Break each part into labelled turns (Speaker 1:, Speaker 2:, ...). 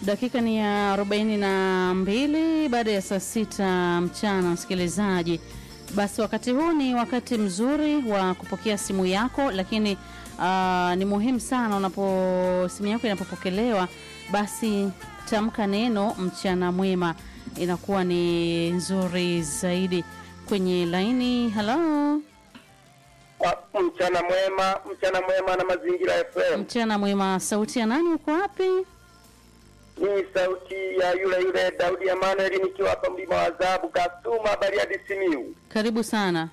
Speaker 1: Dakika ni ya arobaini na mbili baada ya saa sita mchana, msikilizaji. Basi wakati huu ni wakati mzuri wa kupokea simu yako, lakini uh, ni muhimu sana unapo simu yako inapopokelewa, basi tamka neno mchana mwema, inakuwa ni nzuri zaidi. Kwenye laini, halo,
Speaker 2: Mchana mwema, mchana mwema na Mazingira FM.
Speaker 1: mchana mwema. Sauti ya nani? Uko wapi?
Speaker 2: Ni sauti ya yule yule Daudi Emmanuel nikiwa hapa mlima wa Zabu Kasuma Bariadi Simiu.
Speaker 1: Karibu sana.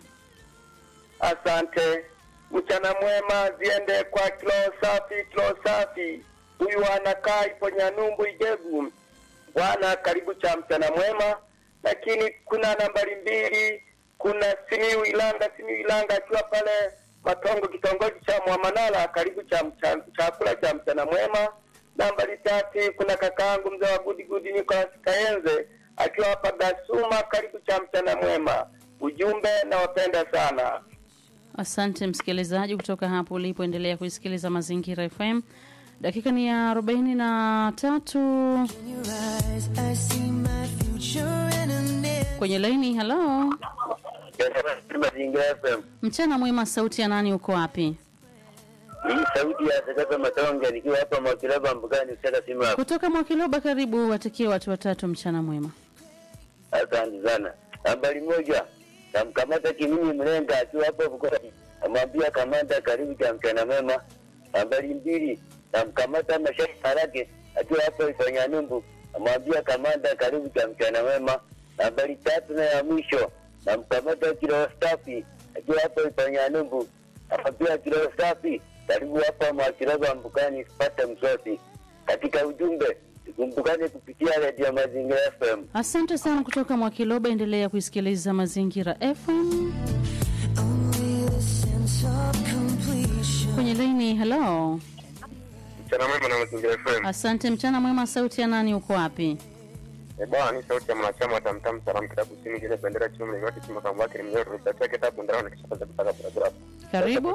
Speaker 2: Asante. Mchana mwema ziende kwa kilo safi, kilo safi. Huyu anakaa ipo Nyanumbu Igegu. Bwana karibu cha mchana mwema. Lakini kuna nambari mbili, kuna Simiu Ilanga, Simiu Ilanga akiwa pale Matongo kitongoji cha Mwamanala karibu cha mcha- chakula cha mchana mwema. Nambari tatu kuna kakaangu mzee wa Gudi Gudi Nicolas Kaenze akiwa hapa Gasuma karibu cha mchana mwema. Ujumbe nawapenda sana.
Speaker 1: Asante msikilizaji kutoka hapo ulipoendelea kuisikiliza Mazingira FM. Dakika ni ya arobaini na tatu
Speaker 3: your eyes, I see my future in a nail.
Speaker 1: kwenye laini. Halo,
Speaker 2: Mazingira FM.
Speaker 1: mchana mwema. Sauti ya nani? Uko wapi?
Speaker 2: Hii sauti ya Sakata Matonge nikiwa hapa Mwakilaba Mbugani kutoka simu yako.
Speaker 1: Kutoka Mwakiloba. Karibu, watakie watu watatu mchana mwema.
Speaker 2: Asante sana. Habari moja. Namkamata Kimini Mlenga akiwa hapo Bukoti. Namwambia kamanda karibu cha mchana mwema. Habari mbili. Namkamata Mashaka Harake akiwa hapo Ifanyanyumbu. Namwambia kamanda karibu cha mchana mwema. Habari tatu na ya mwisho. Namkamata Kilo Stafi akiwa hapo Ifanyanyumbu. Namwambia Kilo Stafi karibu hapa Mwakilaba Mbugani kupata msosi. Katika ujumbe tukumbukane kupitia redio Mazingira FM.
Speaker 1: Asante sana kutoka Mwakiloba. Endelea kuisikiliza Mazingira FM
Speaker 3: Only the sense of completion.
Speaker 1: kwenye laini. Halo,
Speaker 2: Mchana mwema na Mazingira FM.
Speaker 1: asante. Mchana mwema. Sauti ya nani? Uko wapi?
Speaker 2: Eh, bwana ni sauti ya mwanachama wa Tamtam Salam Kitabu Kusini kile bendera chuma yote chuma kama wake ni mnyororo ripata kitabu ndani na kisha pata kutaka barabara.
Speaker 1: Karibu,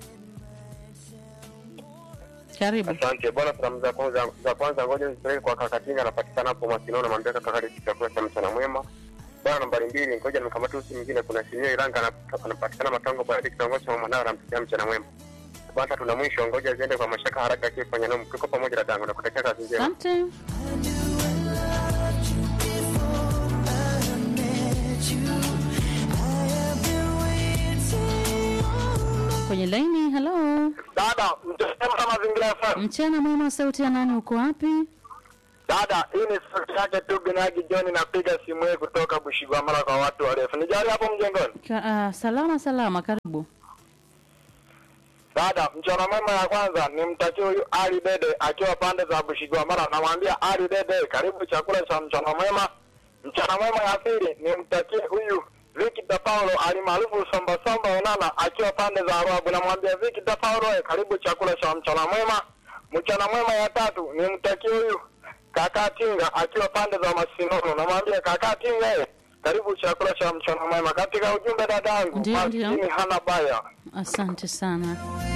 Speaker 1: karibu.
Speaker 2: Asante bwana, salamu za kwanza za kwanza ngoja nizipeleke kwa kaka Tinga anapatikana hapo Masino na mwambia kaka kale chakula cha mchana mwema. Bwana nambari mbili ngoja nikamate usi mwingine kuna Sinyo Iranga ana- anapatikana Matongo baada kitongoji cha Mwanao na mpikia mchana mwema. Bwana tatu na mwisho ngoja ziende kwa mashaka haraka akifanya nao mkiko pamoja na dango na kutakia kazi njema.
Speaker 1: Asante.
Speaker 3: I knew I loved you before I met you. I have been waiting all
Speaker 1: Kwenye laini. Halo,
Speaker 2: Dada, mtasema mazingira FM.
Speaker 1: mchana mwema. Sauti ya nani? Uko wapi?
Speaker 2: Dada, hii ni sauti yake tu Binagi John, napiga simu hii kutoka Bushigwamala kwa watu warefu. Nijali hapo mjengoni.
Speaker 1: Ka, ah, salama salama, karibu.
Speaker 2: Dada, mchana mwema ya kwanza nimtakie huyu Ali Dede akiwa pande za Bushigwamala, namwambia Ali Dede, karibu chakula cha mchana mwema. Mchana mwema ya pili nimtakie huyu Victor Paulo alimaarufu Somba Somba Onana akiwa pande za Arabu, namwambia Victor Paulo, eh, karibu chakula cha mchana mwema. Mchana mwema ya tatu nimtakie huyu kaka Tinga akiwa pande za Masinono, namwambia kaka Tinga, eh, karibu chakula cha mchana mwema. Katika ujumbe dadangu,
Speaker 1: Ndio, ndio.
Speaker 2: maskini hana baya.
Speaker 1: Asante sana.